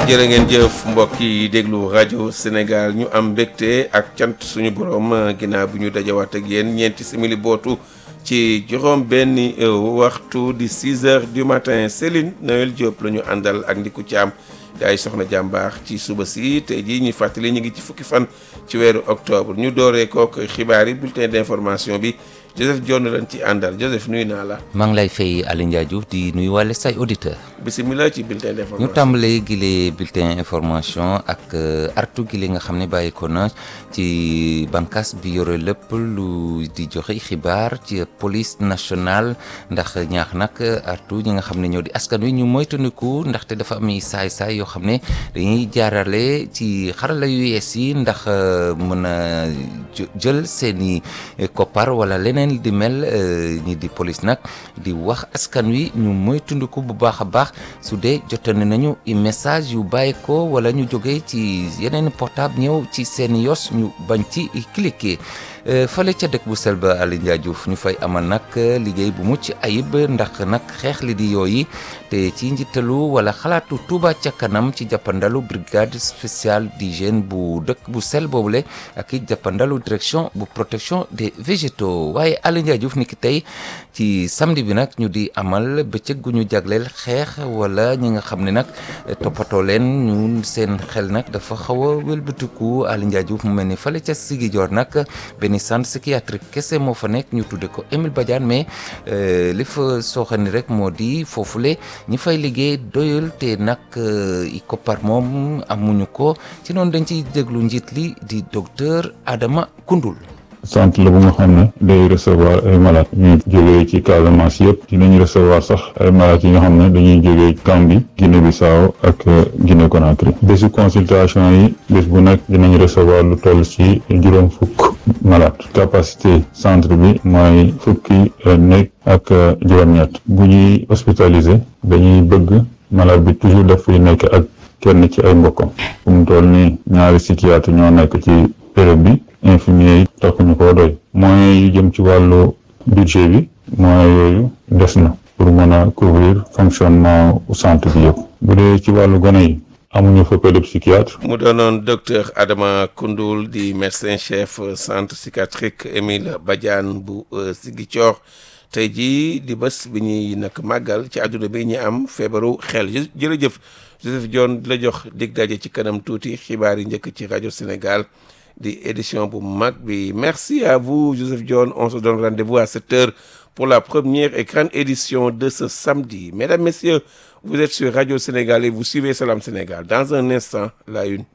jërë ngeen jëf mbokk yi déglu rajo Sénégal ñu am mbégte ak cant suñu borom ginnaaw bi ñu dajawaat ak yéen ñeenti simili bootu ci juróom benn waxtu di 6 heures du matin Céline Noël Diop la ñu àndal ak Ndiku Thiam di ay soxna jàmbaar ci suba si tey jii ñu fàttali ñu ngi ci fukki fan ci weeru octobre ñu dooree kook xibaar yi bulletin d'information bi Joseph Dione lañ ci àndal Joseph nuyu naa la. maa ngi lay fay Aliou Ndiaye Diouf di nuyu wàlle say auditeur bisimilah ci bulletin d'information ñu tàmbalee gile bulletin information ak artu gile nga xam ne bàyyi ko na ci bànqaas bi yore lépp lu di joxe xibaar ci police nationale ndax ñaax nag artu ñi nga xam ne ñoo di askan wi ñu moytandiku ndaxte dafa am saay-saay yoo xam ne dañuy jaarale ci xarala yu yees yi ndax mën a jël seeni koppar wala leneen di mel ñi di police nag di wax askan wi ñu moytandiku bu baax a baax su dee jotane nañu message yu bàyyi ko wala ñu jógee ci yeneen portable ñëw ci seen yos ñu bañ ci cliquer fële ca dëkk bu sel ba Aliou Ndiaye Diouf ñu fay amal nag liggéey bu mucc ayib ndax nag xeex li di yooyu te ci njiitalu wala xalaatu Touba ca kanam ci jàppandalu brigade spéciale d'hygiène bu dëkk bu sel boobule ak i jàppandalu direction bu protection des végétaux waaye Aliou Ndiaye Diouf ni ki tey ci samedi bi nag ñu di amal bëccëg gu ñu jagleel xeex wala ñi nga xam ne nag toppatoo leen ñu seen xel nag dafa xaw a wëlbatiku Aliou Ndiaye Diouf mu mel ni fële ca Ziguinchor nag benn centre psychiatrique kese moo fa nekk ñu tudde ko Émile Badiane mais li fa sooxani rek moo di foofule ñi fay liggéey doyul te nag i koppar moom amuñu ko ci noonu dañ ciy déglu njiit li di docteur Adama Koundoul centre la bu nga xam ne day recevoir ay malades ñuy jógee ci Casamance yëpp dinañ recevoir sax ay malades yi nga xam ne dañuy jógee Gambie Guinée Bissau ak Guinée Conakry bésu consultation yi bés bu nekk dinañ recevoir lu toll ci juróom fukk malade capacité centre bi mooy fukki néeg ak juróom-ñett bu ñuy hospitaliser dañuy bëgg malade bi toujours daf fiy nekk ak kenn ci ay mbokkam fu mu toll nii ñaari psychiatre ñoo nekk ci période bi infirmier yi taxuñu koo doy moyens yu jëm ci wàllu budget bi moyens yooyu des na pour mën a couvrir fonctionnement centre bi yëpp bu dee ci wàllu gone yi amuñu fa pédopsychiatre mu doonoon docteur Adama Koundoul di médecin chef centre psychiatrique Émile Badiane bu Ziguinchor tey jii di bés bi ñuy nag màggal ci àdduna bi ñu am feebaru xel jërëjëf Joseph Dione di la jox dig daje ci kanam tuuti xibaar yi njëkk ci rajo Sénégal di édition bu mag bi merci à vous Joseph Dione on se donne rendez-vous à 7 heures pour la première et grande édition de ce samedi mesdames messieurs vous êtes sur Radio Sénégal et vous suivez Salam Sénégal dans un instant la une